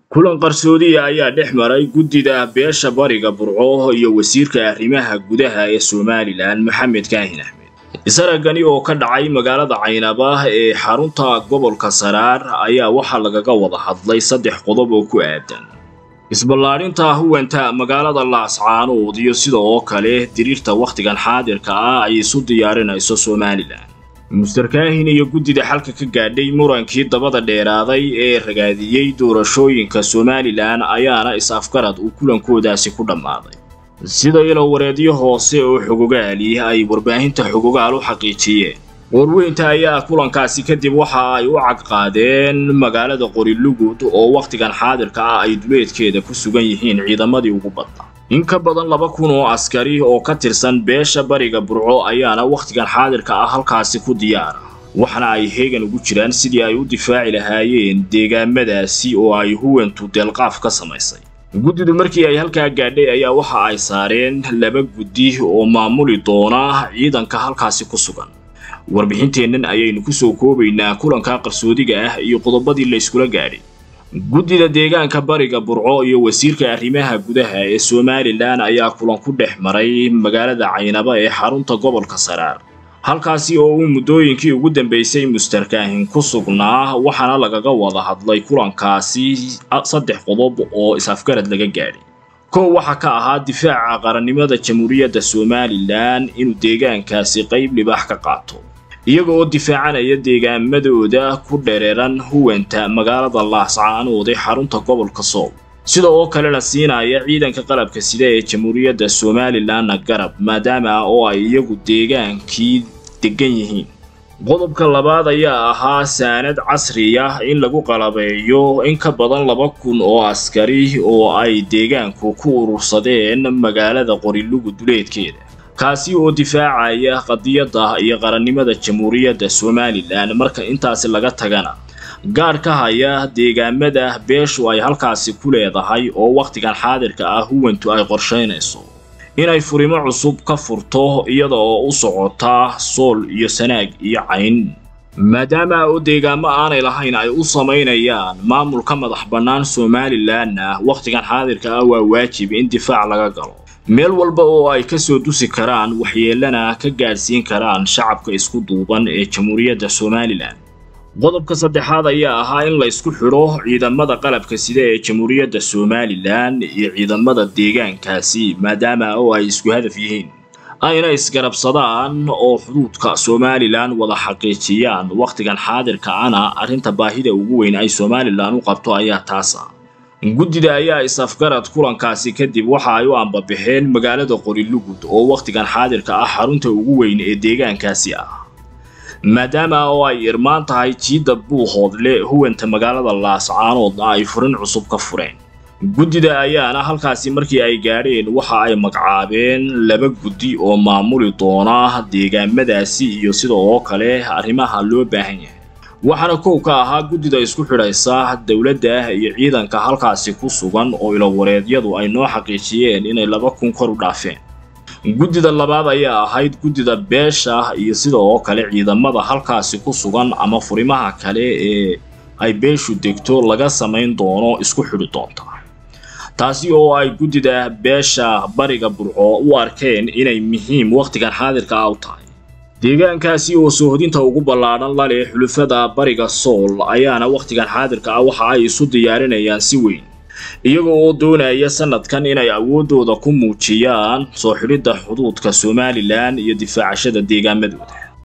kulan qarsoodiya ayaa dhex maray guddida beesha bariga burco iyo wasiirka arrimaha gudaha ee somalilan maxamed kaahin axmed isaragani oo ka dhacay magaalada caynaba ee xarunta gobolka saraar ayaa waxaa lagaga wada hadlay saddex qodob oo ku aadan isballaadhinta huwanta magaalada laascaanood iyo sida oo kale diriirta wakhtigan xaadirka ah ay isu diyaarinayso somalilan muster kaahin iyo guddida xalka ka gaadhay murankii dabada dheeraaday ee ragaadiyey doorashooyinka somalilan ayaana is-afgarad uu kulankoodaasi ku dhammaaday sida ilowareedyo hoose oo xogogaali ay warbaahinta xogogaal u xaqiijiyeen warweynta ayaa kulankaasi kadib waxa ay u cagqaadeen magaalada qorilugud oo wakhtigan xaadirka ah ay duleedkeeda ku sugan yihiin ciidamadii ugu badnaa in ka badan laba kun oo askari oo ka tirsan beesha bariga burco ayaana wakhtigan xaadirka ah halkaasi ku diyaara waxna ay heegan ugu jiraan sidii ay u difaaci lahaayeen deegaamadaasi oo ay huwantu deelqaaf ka samaysay guddidu markii ay halkaa gaadhay ayaa waxa ay saareen laba guddi oo maamuli doona ciidanka halkaasi ku sugan warbixinteennan ayaynu ku soo koobaynaa kulanka qarsoodiga ah iyo qodobadii la yskula gaadhay guddida deegaanka bariga burco iyo wasiirka arrimaha gudaha ee somalilan ayaa kulan ku dhex maray magaalada caynaba ee xarunta gobolka saraar halkaasi oo uu muddooyinkii ugu dambaysay muster kaahin ku sugnaa waxaana lagaga wada hadlay kulankaasi saddex qodob oo is-afgarad laga gaadhay kow waxaa ka ahaa difaaca qarannimada jamhuuriyadda somalilan inuu deegaankaasi qayb libaax ka qaato iyaga oo difaacanaya deegaamadooda ku dhereeran huwanta magaalada laascaanood ee xarunta gobolka sool sida oo kalena siinaya ciidanka qalabka sida ee jamhuuriyadda somalilanna garab maadaama oo ay iyagu deegaankii degan yihiin qodobka labaad ayaa ahaa saanad casriya in lagu qalabeeyo in ka badan laba kun oo askari oo ay deegaanku ku urursadeen magaalada qorilugu duleedkeeda kaasi oo difaacaya qadiyadda iyo qarannimada jamhuuriyadda somalilan marka intaasi laga tagana gaadh ka haya deegaamada beeshu ay halkaasi ku leedahay oo wakhtigan xaadirka ah huwantu ay qorshaynayso inay furimo cusub ka furto iyada oo u socota sool iyo sanaag iyo cayn maadaama oo deegaamo aanay lahayn ay u samaynayaan maamulka madax bannaan somalilanna wakhtigan xaadirka ah waa waajib in difaac laga galo meel walba oo ay ka soo dusi karaan waxyeelana ka gaadhsiin karaan shacabka isku duuban ee jamhuuriyadda somalilan qodobka saddexaad ayaa ahaa in la isku xidho ciidamada qalabka sida ee jamhuuriyadda somalilan iyo ciidamada deegaankaasi maadaama oo ay isku hadaf yihiin ayna isgarabsadaan oo xuduudka somalilan wada xaqiijiyaan wakhtigan xaadirka ana arrinta baahida ugu weyn ay somalilan u qabto ayaa taasa guddida ayaa is-afgarad kulankaasi kadib waxa ay u ambabixeen magaalada qorilugud oo wakhtigan xaadirka ah xarunta ugu weyn ee deegaankaasi ah maadaama oo ay irmaan tahay jiidda buuhoodle huwanta magaalada laascaanoodna ay furin cusub ka fureen guddida ayaana halkaasi markii ay gaadheen waxa ay magacaabeen laba guddi oo maamuli doona deegaamadaasi iyo sida oo kale arrimaha loo baahan yahay waxaana kow ka ahaa guddida isku xidhaysa dowladda iyo ciidanka halkaasi ku sugan oo ilowareedyadu ay noo xaqiijiyeen inay laba kun kor u dhaafeen guddida labaad ayaa ahayd guddida beesha iyo sida oo kale ciidamada halkaasi ku sugan ama furimaha kale ee ay beeshu degto laga samayn doono isku xidhi doonta taasi oo ay guddida beesha bariga burco u arkeen inay muhiim wakhtigan xaadirka ah u tahay deegaankaasi oo soohodinta ugu ballaadhan la leh xulufada bariga sool ayaana wakhtigan xaadirka ah waxa ay isu diyaarinayaan si weyn iyaga oo doonaya sanadkan inay awooddooda ku muujiyaan soo xidhidda xuduudka somalilan iyo difaacashada deegaamadooda